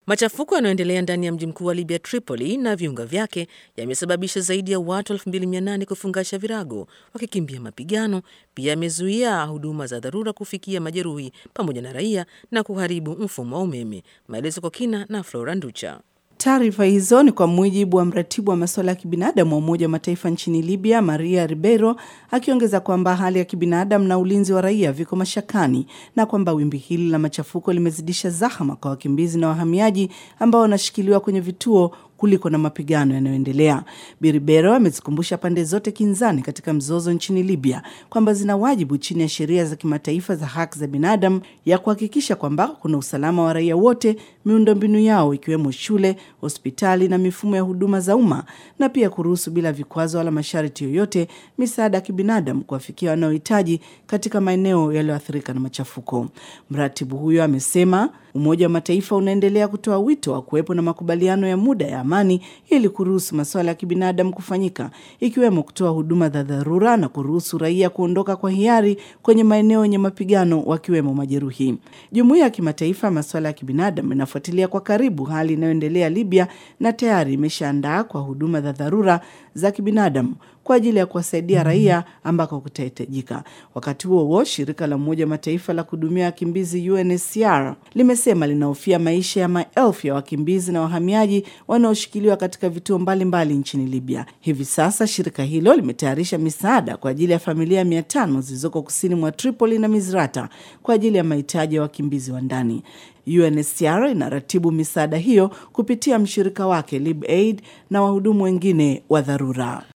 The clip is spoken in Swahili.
Machafuko yanayoendelea ndani ya mji mkuu wa Libya, Tripoli, na viunga vyake yamesababisha zaidi ya watu 2800 kufungasha virago wakikimbia mapigano. Pia yamezuia huduma za dharura kufikia majeruhi pamoja na raia na kuharibu mfumo wa umeme. Maelezo kwa kina na Flora Nducha. Taarifa hizo ni kwa mujibu wa mratibu wa masuala ya kibinadamu wa Umoja wa Mataifa nchini Libya, Maria Ribeiro, akiongeza kwamba hali ya kibinadamu na ulinzi wa raia viko mashakani na kwamba wimbi hili la machafuko limezidisha zahama kwa wakimbizi na wahamiaji ambao wanashikiliwa kwenye vituo kuliko na mapigano yanayoendelea. Biribero amezikumbusha pande zote kinzani katika mzozo nchini Libya kwamba zina wajibu chini ya sheria za kimataifa za haki za binadamu ya kuhakikisha kwamba kuna usalama wa raia wote, miundombinu yao ikiwemo shule, hospitali na mifumo ya huduma za umma, na pia kuruhusu bila vikwazo wala masharti yoyote misaada ya kibinadamu kuwafikia wanaohitaji katika maeneo yaliyoathirika na machafuko. Mratibu huyo amesema Umoja wa Mataifa unaendelea kutoa wito wa kuwepo na makubaliano ya muda ya amani ili kuruhusu masuala ya kibinadamu kufanyika ikiwemo kutoa huduma za dharura na kuruhusu raia kuondoka kwa hiari kwenye maeneo yenye mapigano wakiwemo majeruhi. Jumuiya ya kimataifa ya masuala ya kibinadamu inafuatilia kwa karibu hali inayoendelea Libya na tayari imeshaandaa kwa huduma za dharura za kibinadamu kwa ajili ya kuwasaidia raia ambako kutahitajika. Wakati huo huo, shirika la Umoja wa Mataifa la kuhudumia wakimbizi UNHCR limesema linahofia maisha ya maelfu ya wakimbizi na wahamiaji wanaoshikiliwa katika vituo mbalimbali mbali nchini Libya. Hivi sasa shirika hilo limetayarisha misaada kwa ajili ya familia mia tano zilizoko kusini mwa Tripoli na Misrata kwa ajili ya mahitaji ya wakimbizi wa ndani. UNHCR inaratibu misaada hiyo kupitia mshirika wake LibAid na wahudumu wengine wa dharura.